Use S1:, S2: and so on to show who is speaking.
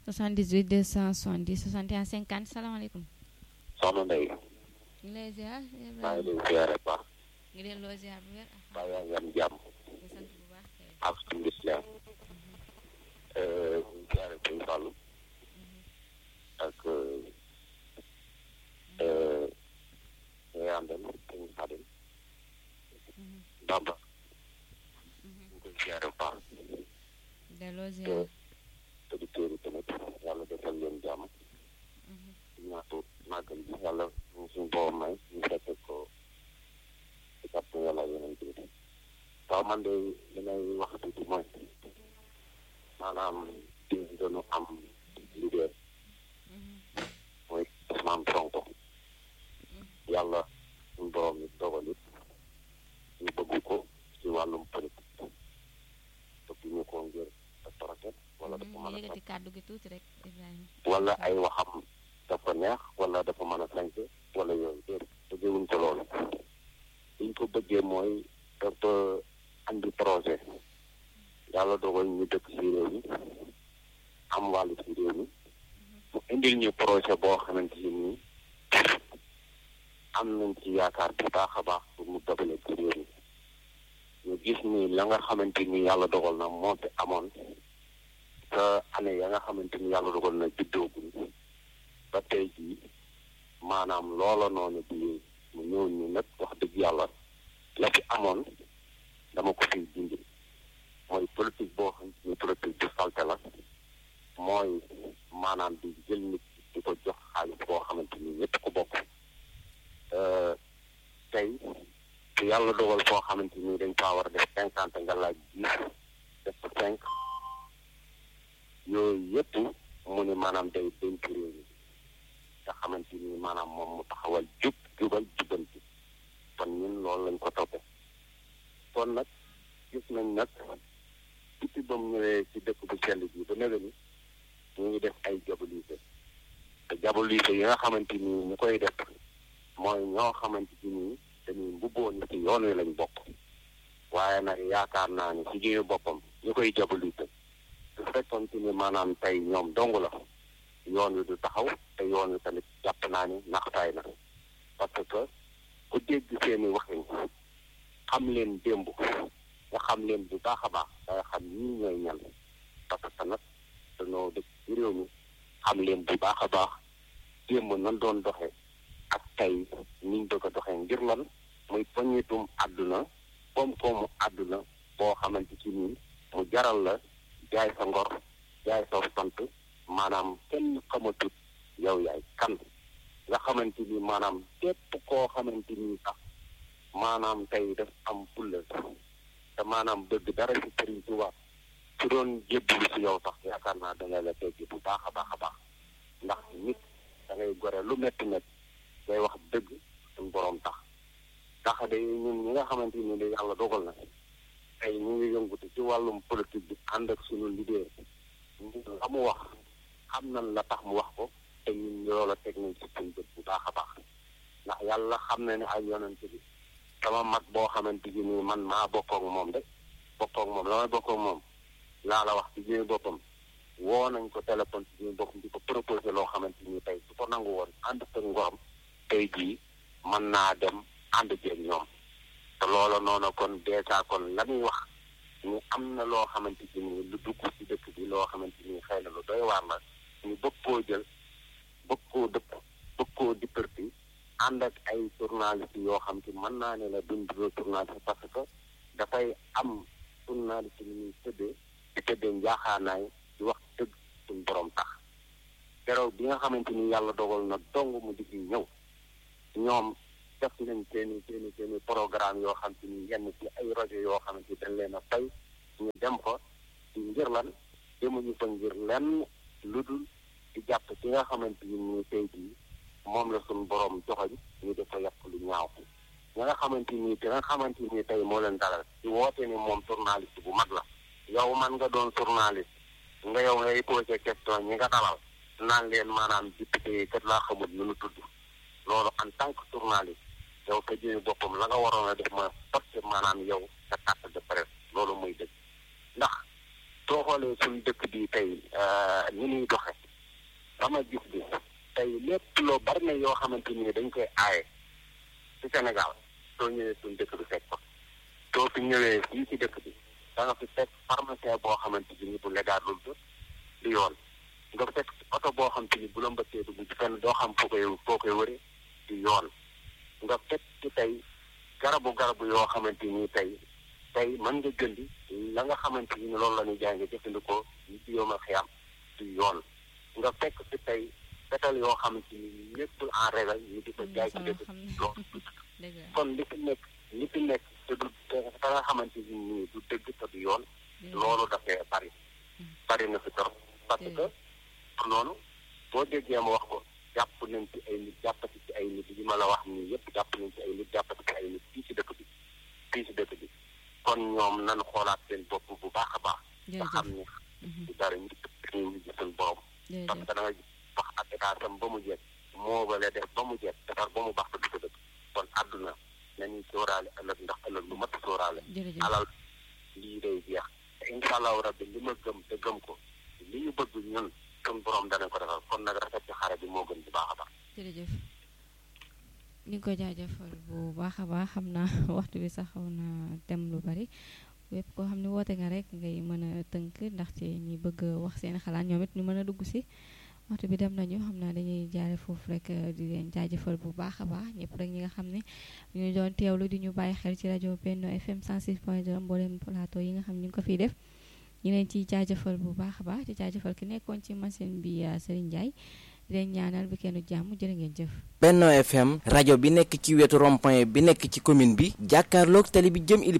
S1: 78 270 61 50 salaamaaleykum.
S2: soxna Ndeye.
S1: ñu ngi lay ziar.
S2: maa ngi lay ziare baax.
S1: ngi delloo ziar bu wér.
S2: baa yaa ngi am jàmm.
S1: di sant bu baax kay.
S2: ak suñu lislaam. ñu ziare suñu Fallou. ak ñi àndal suñu Xadim. Bamba. ñu koy ziare bu baax.
S1: delloo ziar.
S2: auditeurs yi tamit yàlla defal leen jàmm. ñaatu màggal bi yàlla ñu suñu borom may ñu fekke ko ci kàttan yàlla yeneen bi waaw man de li may wax tuuti mooy maanaam di dañu am leader mooy Ousmane Sonko yàlla suñu borom yi dogal it ñu bëgg ko ci wàllum politique bëgg ñu ko ngir torote wala dafa mën a
S1: yëkkati kàddu gi tuuti rek Ibrahima.
S2: wala ay waxam dafa neex wala dafa mën a sanc wala yooyu déedéet bëggewuñ ko loolu liñ ko bëggee mooy dafa andi projet yàlla dogal ñu dëkk ci réew mi am wàllu ci réew mi mu indil ñu projet boo xamante ni am nañ ci yaakaar bu baax a baax pour mu dogale ci réew mi ñu gis ni la nga xamante ni yàlla dogal na moo fi amoon te année ya nga xamante ni yàlla dogal na juddooguñ ba tey jii maanaam loola noonu bi mu ñëw ni nag wax dëgg yàlla la fi amoon dama ko fiy dindi mooy politique boo xam ni politique bu salte la mooy maanaam di jël nit di ko jox xaalis boo xamante ni ñëpp ko bokk tey te yàlla dogal foo xamante ni dañ faa war a def cinquante nga laaj dix def ko cinq yooyu yëpp mu ni maanaam day dénk réew mi nga xamante ni maanaam moom mu taxawal jub jubal jubanti kon ñun loolu lañ ko toppe kon nag gis nañ nag depuis ba mu ñëwee ci dëkk bu sell bi ba nëga ni ñu ngi def ay jabolise te jabolise yi nga xamante ni ñu koy def mooy ñoo xamante ni dañuy mbubboo ni ci yoon wi lañ bokk waaye nag yaakaar naa ni ci jëme boppam ñu koy jabolise su fekkoon ci ni maanaam tey ñoom dong la yoon wi du taxaw te yoon wi tamit jàpp naa ni naxtaay na parce que ku dégg seeni waxin xam leen démb nga xam leen bu baax a baax danga xam ñii ñooy ñan parce que nag dañoo dëkk ci réew mi xam leen bu baax a baax démb nan doon doxe ak tey niñ bëgg a doxee ngir lan muy poñitum àdduna koom-koomu àdduna boo xamante ci nii mu jaral la jaay sa ngor jaay sa sant maanaam kenn xamatut yow yaay kan nga xamante ni maanaam képp koo xamante ni sax maanaam tey daf am fulla te maanaam bëgg dara ci sëriñ ci wax su doon jébbalu ci yow sax yaakaar naa danga la teggi bu baax a baax a baax ndax nit da ngay gore lu métti métti day wax dëgg suñ boroom tax ndax de ñun ñi nga xamante ni de yàlla dogal na tey ñu ngi yëngutu ci wàllum politique bi ànd ak suñu leader la mu wax xam nañ la tax mu wax ko te ñun loola teg nañ ci suñ bët bu baax a baax ndax yàlla xam na ne ay yonent bi sama mag boo xamante ni nii man maa bokkook moom de bokkook moom la may bokkook moom laa la wax ci jëmi boppam woo nañ ko téléphone ci jëmi boppam di ko proposé loo xamante ni tey su ko nangu woon ànd ak ngoram tey jii mën naa dem ànd jeeg ñoom te loola noonu kon dèjà kon la muy wax ñu am na loo xamante ni lu dugg ci dëkk bi loo xamante ni xëy na lu doy waar la ñu bëgg koo jël bëgg koo dëpp bëgg koo dipparti ànd ak ay journaliste yoo xam te mën naa ne la duñ duro journaliste parce que dafay am journaliste ni ñuy tëddee di tëddee njaaxaanaay di wax dëgg suñ borom tax keroog bi nga xamante ni yàlla dogal na dong mu digg ñëw ñoom def nañ seeni seeni seeni programme yoo xam te ni yenn ci ay rajo yoo xamante ni dañ leen a fay ñu dem fa ci ngir lan demuñu fa ngir lenn lu dul di jàpp ci nga xamante ni ni tey jii moom la suñu borom joxoñ ñu def ko yàq lu ñaaw ña nga xamante ni te nga xamante ni tey moo leen dalal ci woote ni moom journaliste bu mag la yow man nga doon journaliste nga yow ngay posé question ñi nga dalal naan leen maanaam député yi kat laa xamul nu nu tudd loolu en tant que journaliste yow sa jëmi boppam la nga waroon a def mooy forcé maanaam yow sa carte de presse loolu muy dëgg ndax soo xoolee suñu dëkk bi tey ni ñuy doxe dama gis bi tey lépp loo bari na yoo xamante ni dañ koy aaye ci Sénégal soo ñëwee suñu dëkk bi fekk ko soo fi ñëwee fii ci dëkk bi da nga fi fekk pharmacien boo xamante ni bu légal lu di yoon nga fekk oto boo xam te ni bu la mbëkkee dugg ci fenn doo xam foo koy foo koy wëri di yoon nga fekk ci tey garabu garabu yoo xamante ni tey tey mën nga jëndi la nga xamante ni loolu la ñuy jaay nga jëfandikoo ñu ci yomal xiyam di yoon nga fekk ci tey fetal yoo xamante ni nekkul en régal ñu di ko jaay ci dëkk loolu kon li fi nekk li fi nekk te du te nga xamante ni nii du dëgg te du yoon loolu dafay bari bari na fi trop parce que noonu boo déggee ma wax ko jàpp nañ ci ay nit jàppati ci ay nit yi ma la wax nii yëpp jàpp nañ ci ay nit jàppati ci ay nit fii ci dëkk bi fii ci dëkk bi kon ñoom nan xoolaat seen bopp bu baax a baax nga xam ne du dara ñu ñu ngi seen borom parce que da nga wax ak état tam ba mu jeex moo bale def ba mu jeex defar ba mu baax te du ko dëkk kon àdduna nañuy sóoraale ëllëg ndax ëllëg lu mat sóoraale alal lii day jeex te incha allahu rabbi li ma gëm te gëm ko li ñu bëgg ñun suñ borom danañ ko defal kon nag rafet ci xare bi moo gën bu baax a baax.
S1: jërëjëf ñu ngi ko jaajëfal bu baax a baax xam naa waxtu bi sax xaw na dem lu bari wépp koo xam ne woote nga rek ngay mën a tënk ndaxte ñi bëgg wax seen xalaat ñoom it ñu mën a dugg si waxtu bi dem nañu xam naa dañuy jaare foofu rek di leen jaajëfal bu baax a baax ñëpp rek ñi nga xam ne ñu doon teewlu di ñu bàyyi xel ci rajo Benno FM 106.2 mboolem plateau yi nga xam ne ñu ngi ko fiy def. ñu leen ciy jaajëfal bu baax a baax di jaajëfal ki nekkoon ci machine bi Serigne Ndiaye di leen ñaanal bi kenn jàmm jërë ngeen jëf.
S3: Benno FM rajo bi nekk ci wetu rond-point bi nekk ci commune bi jàkkaarloog tali bi jëm